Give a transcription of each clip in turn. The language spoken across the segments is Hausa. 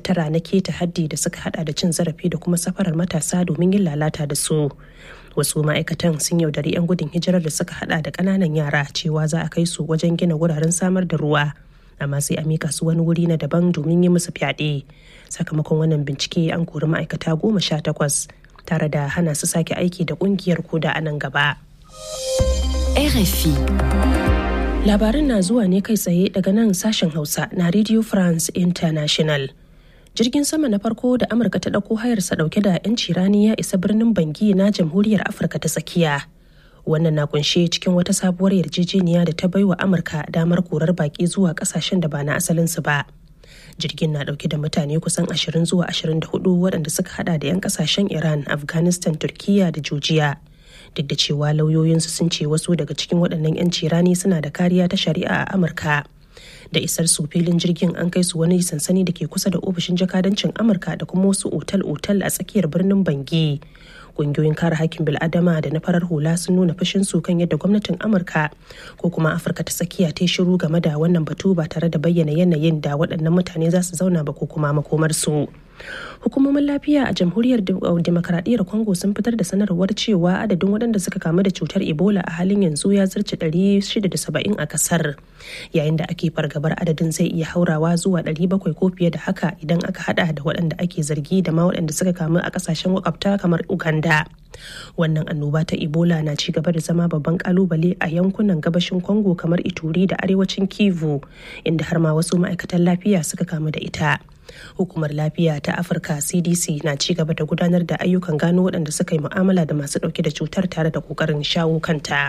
tara na keta haddi da suka hada da cin zarafi da kuma safarar matasa domin yin lalata da su wasu ma'aikatan sun yaudari 'yan gudun hijirar da suka hada da ƙananan yara cewa za a kai su wajen gina wuraren samar da ruwa amma sai a mika su wani wuri na daban domin yi musu fyaɗe sakamakon wannan bincike an kori ma'aikata goma sha takwas tare da hana su sake aiki da ƙungiyar koda a nan gaba. RFI. Labarin na zuwa ne kai tsaye daga nan sashen Hausa na Radio France International. Jirgin sama na farko da Amurka ta ɗauko hayarsa ɗauke da 'yanci rani ya isa birnin Bangi na Jamhuriyar Afirka ta tsakiya. Wannan na kunshe cikin wata sabuwar yarjejeniya da ta baiwa Amurka damar korar baki zuwa ƙasashen da ba na asalinsu ba. Jirgin na ɗauke da mutane kusan 20 zuwa 24 waɗanda suka hada da 'yan ƙasashen Iran, Afghanistan, Turkiyya da Georgia. duk da cewa lauyoyinsu sun ce wasu daga cikin waɗannan 'yanci rani suna da kariya ta shari'a a amurka da isar su filin jirgin an kai su wani sansani da ke kusa da ofishin jakadancin amurka da kuma wasu otal-otal a tsakiyar birnin bangi ƙungiyoyin kare hakkin bil'adama da na farar hula sun nuna fashin su kan yadda gwamnatin amurka ko kuma afirka ta tsakiya ta shiru game da wannan batu ba tare da bayyana yanayin da waɗannan mutane za su zauna ba ko kuma makomarsu. hukumomin lafiya a jamhuriyar demokaradiyyar congo sun fitar da sanarwar cewa adadin waɗanda suka kamu da cutar ebola a halin yanzu ya zarce 670 a kasar yayin da ake fargabar adadin zai iya haurawa zuwa 700 ko fiye da haka idan aka hada da waɗanda ake zargi da ma waɗanda suka kamu a ƙasashen makwabta kamar uganda wannan annoba ta ebola na ci gaba da zama babban kalubale a yankunan gabashin congo kamar ituri da arewacin kivu inda har ma wasu ma'aikatan lafiya suka kamu da ita hukumar lafiya ta afirka cdc na ci gaba da gudanar da ayyukan gano waɗanda suka yi mu'amala da masu ɗauke da cutar tare da ƙoƙarin shawo kanta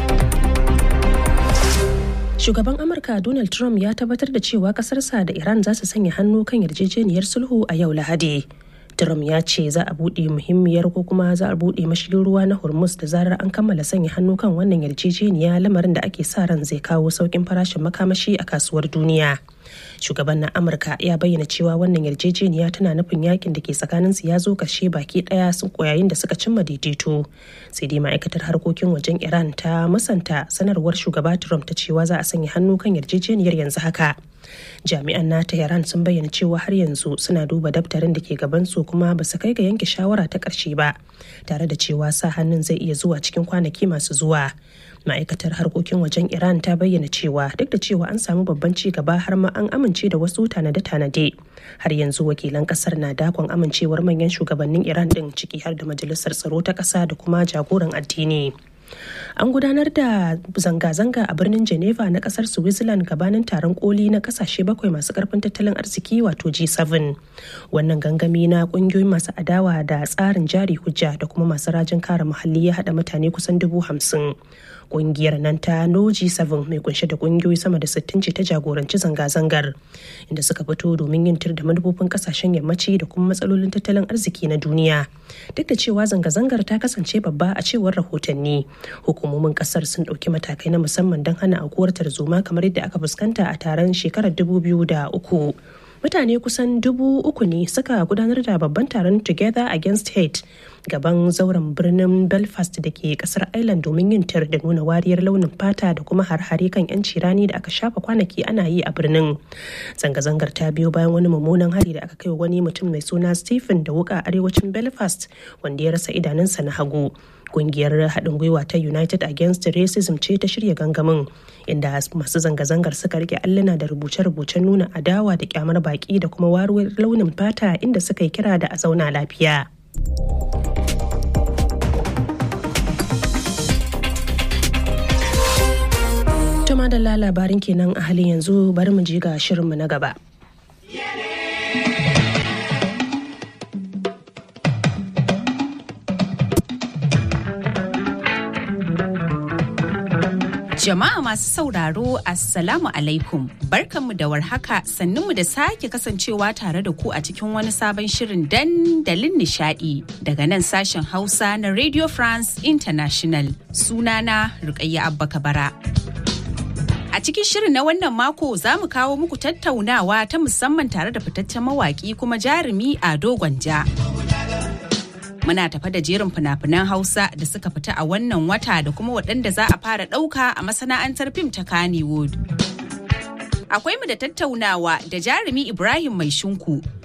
shugaban amurka donald trump ya tabbatar da cewa ƙasarsa da iran za su sanya hannu kan yarjejeniyar sulhu a yau lahadi Trump ya ce za a buɗe muhimmiyar ko kuma za a buɗe mashigin ruwa na Hormuz da zarar an kammala sanya hannu kan wannan yarjejeniya lamarin da ake sa ran zai kawo sauƙin farashin makamashi a kasuwar duniya. Shugaban na Amurka ya bayyana cewa wannan yarjejeniya tana nufin yakin da ke tsakanin su ya zo ƙarshe baki ɗaya sun koyayin da suka cimma daidaito. Sai dai ma'aikatar harkokin wajen Iran ta musanta sanarwar shugaba Trump ta cewa za a sanya hannu kan yarjejeniyar yanzu haka. jami'an na tehran sun bayyana cewa har yanzu suna duba daftarin da ke gabansu kuma ba su kai ga yanke shawara ta ƙarshe ba tare da cewa sa hannun zai iya zuwa cikin kwanaki masu zuwa ma'aikatar harkokin wajen iran ta bayyana cewa duk da cewa an samu babban ci gaba har ma an amince da wasu tanade-tanade har yanzu wakilan kasar na dakon amincewar manyan shugabannin iran din ciki har da majalisar tsaro ta ƙasa da kuma jagoran addini an gudanar da zanga-zanga a birnin geneva na kasar switzerland gabanin taron koli na kasashe bakwai masu karfin tattalin arziki wato g7 wannan gangami na kungiyoyin masu adawa da tsarin jari hujja da kuma masu rajin kare muhalli ya hada mutane kusan dubu hamsin kungiyar nan ta no g7 mai kunshe da kungiyoyi sama da 60 ce ta jagoranci zanga-zangar inda suka fito domin yin tir da manufofin kasashen yammaci da kuma matsalolin tattalin arziki na duniya duk da cewa zanga-zangar ta kasance babba a cewar rahotanni hukumomin kasar sun ɗauki matakai na musamman don hana aukuwar tarzoma kamar yadda aka fuskanta a taron shekarar 2003 mutane kusan dubu uku ne suka gudanar da babban taron together against hate gaban zauren birnin belfast da ke kasar ireland domin yin tir da nuna wariyar launin fata da kuma har-hare kan yanci rani da aka shafa kwanaki ana yi a birnin zanga-zangar ta biyo bayan wani mummunan hari da aka kai wani mutum mai suna stephen da wuka arewacin belfast wanda ya rasa idanunsa na hagu kungiyar haɗin gwiwa ta united against racism ce ta shirya gangamin inda masu zanga-zangar suka rike alluna da rubuce-rubucen nuna adawa da kyamar baki da kuma waruwar launin fata inda suka yi kira da a zauna lafiya Tuma da labarin kenan a halin yanzu bari mu ji ga shirinmu na gaba. Jama'a masu sauraro Assalamu alaikum barkanmu da warhaka sannunmu da sake kasancewa tare da ku a cikin wani sabon shirin dandalin nishadi daga nan sashen Hausa na Radio France International sunana Rukayya Abba Kabara. A cikin shirin na wannan mako za mu kawo muku tattaunawa ta musamman tare da fitaccen mawaki kuma jarumi a Gwanja. Muna tafa da jerin fina-finan Hausa da suka fita a wannan wata da kuma waɗanda za a fara ɗauka a masana'antar fim ta Kannywood. Akwai mu da tattaunawa da jarumi Ibrahim Mai Shinku